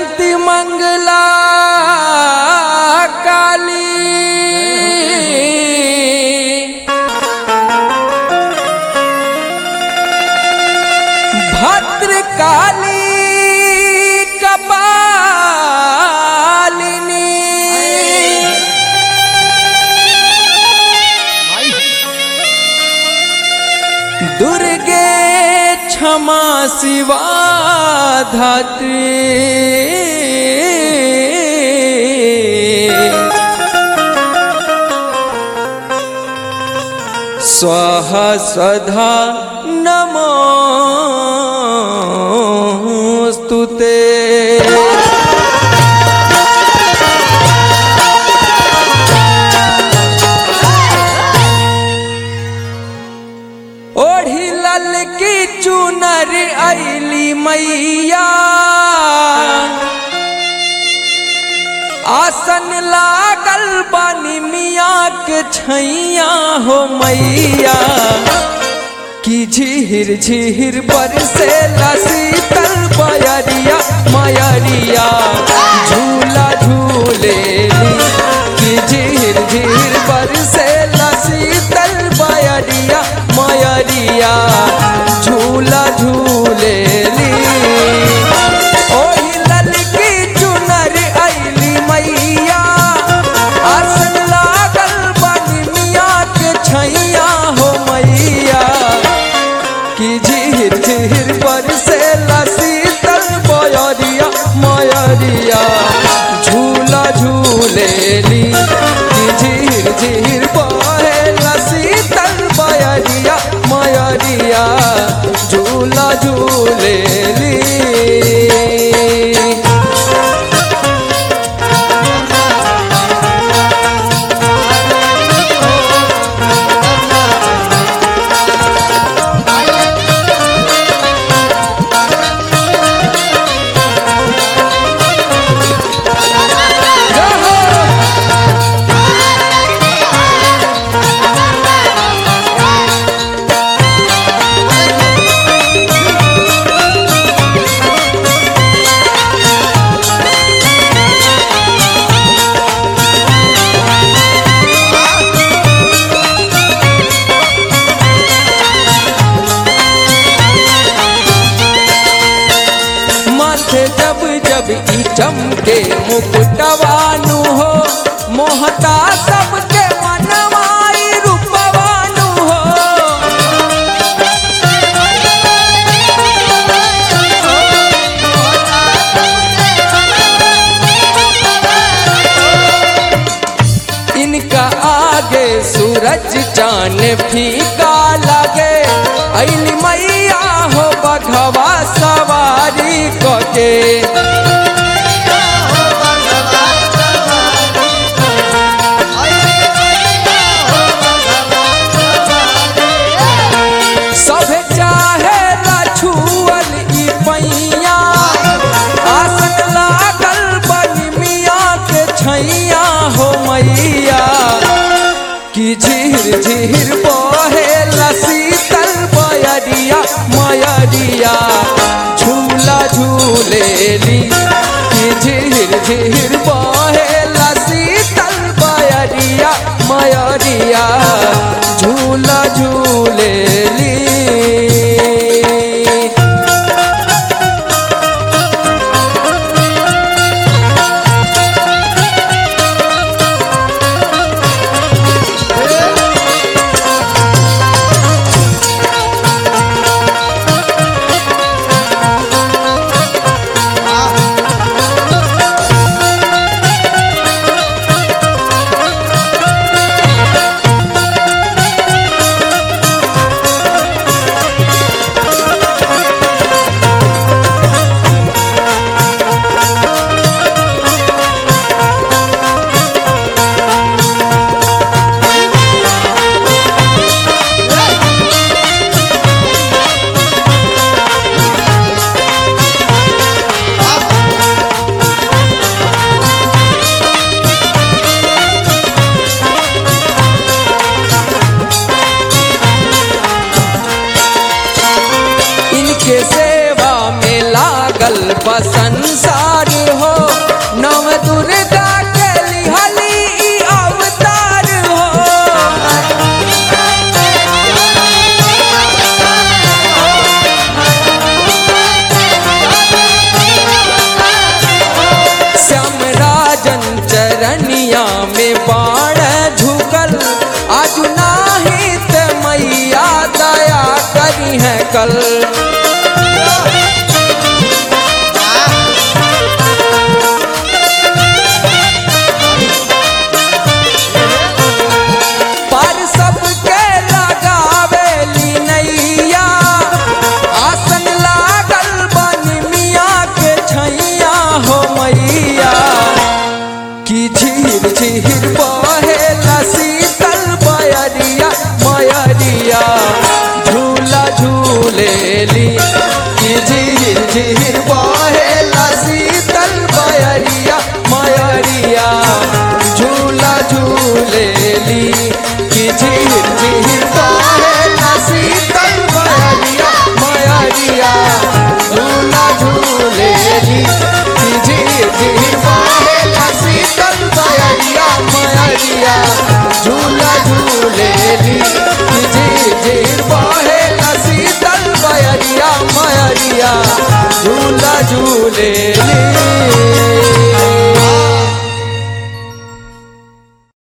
जयंती मंगला काली भद्रकाली कपालिनी दुर्गे क्षमा शिवा धात्री स्वः स्वधा नमोऽस्तु ते ओढ़ी लल की चुनर ऐली मैया आसन लागल बानी मिया के छैया हो मैया की झीर झीर पर से शीतल बयरिया मयरिया झूला झूले की झीर झीर पर से शीतल बयरिया मयरिया झूला झूले ओही ललकी चुनर ऐली मैया आसन लागल बानी मिया के छैया हो मैया की झीर झीर पर से शीतल बयरिया मयरिया झूला झूलेली की झीर झीर बहे शीतल बयरिया मयरिया झूला झूलेली माथे जब जब ई चमके मुकुटवानु हो मोहता सबके मनवाई रूपवानु हो इनका आगे सूरज चांद फीका लगे ऐली मैया हो बघवा सवारी कके सभे चाहे छुअल ई पैया आसन लागल बनी मिया के छैया हो मैया की झीर झीर बहे शीतल बयरिया मयरिया झूला झूलेली की झीर झीर बहे शीतल बयरिया मयरिया झूला झूलेली संसार हो कल पर सबके लगावेली नैया आसन लागल बनी मियाँ के छैया हो मैया की झीर झीर बहेला शीतल बयरिया मयरिया झूला झूलेली की झीर झीर बहेला शीतल बयरिया मयरिया झूला झूलेली की झीर झीर बहेला शीतल बयरिया मयरिया झूला झूलेली की झीर झीर बहेला शीतल बयरिया मयरिया झूला झूलेली की झीर झीर बहेला शीतल बयरिया मयरिया झूला झूलेली